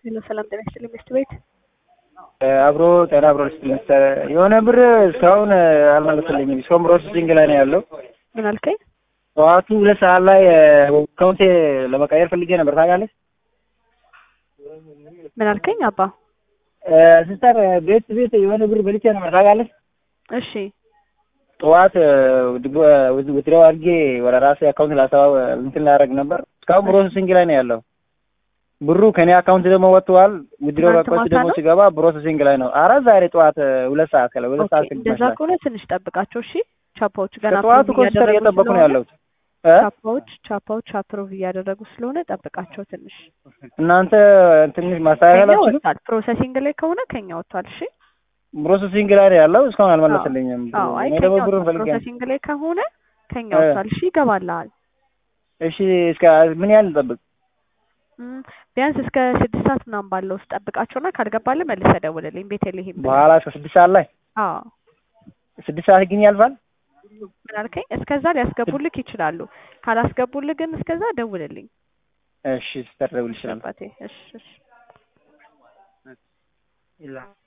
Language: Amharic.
ሄሎ ሰላም ጤና ይስጥልኝ ሚስት ቤት አብሮ ጤና አብሮ ልስጥልኝ የሆነ ብር እስካሁን አልመለስልኝም። እስካሁን ፕሮሰሲንግ ላይ ነው ያለው። ምን አልከኝ? ጠዋቱ ሁለት ሰዓት ላይ አካውንቴ ለመቀየር ፈልጌ ነበር ታውቃለች። ምን አልከኝ? አባ ሲስተር ቤት ቤት የሆነ ብር በልቼ ነበር ታውቃለች። እሺ ጠዋት ውትሪያው አድርጌ ወደ ራሴ አካውንት ላሰባ እንትን ላደርግ ነበር። እስካሁን ፕሮሰሲንግ ላይ ነው ያለው። ብሩ ከኔ አካውንት ደግሞ ወጥቷል። ውድሮ ትናንት አካውንት ማታ ደግሞ ነው? ሲገባ ፕሮሰሲንግ ላይ ነው። አረ ዛሬ ጠዋት ሁለት ሰዓት ከለ ሁለት ሰዓት ኦኬ፣ እንደዛ ከሆነ ትንሽ ጠብቃቸው። እሺ ቻፓዎች ገና ከጠዋቱ approve ኮስተር እያደረጉ እየጠበቁ ነው ስለሆነ ያለሁት። እ? ቻፓዎች ቻፓዎች አፕሮቭ እያደረጉ ስለሆነ ጠብቃቸው ትንሽ። እናንተ ትንሽ ማስተካከል ከኛ አትችሉም? ወጥቷል። ፕሮሰሲንግ ላይ ከሆነ ከኛ ወጥቷል። እሺ ፕሮሰሲንግ ላይ ነው ያለው። እስካሁን አልመለስልኝም። አዎ፣ አይ እኔ ከኛ ደግሞ ብሩን ወጥቷል። ፈልጌ ነው። ፕሮሰሲንግ ላይ ከሆነ ከኛ እ። ወጥቷል። እሺ ይገባልሃል። እሺ እስከ ምን ያህል ልጠብቅ? እም፣ ቢያንስ እስከ ስድስት ሰዓት ምናምን ባለው ውስጥ ጠብቃቸውና ካልገባልህ መልሰህ ደውልልኝ። ቤተልሔም ብለህ። በኋላ እስከ ስድስት ሰዓት ላይ አዎ ስድስት ሰዓት ግን ያልፋል። ምን አልከኝ? እስከዛ ሊያስገቡልክ ይችላሉ። ካላስገቡልህ ግን እስከዛ ደውልልኝ። እሺ ስተር ደውል ይችላል። አባቴ እሺ እሺ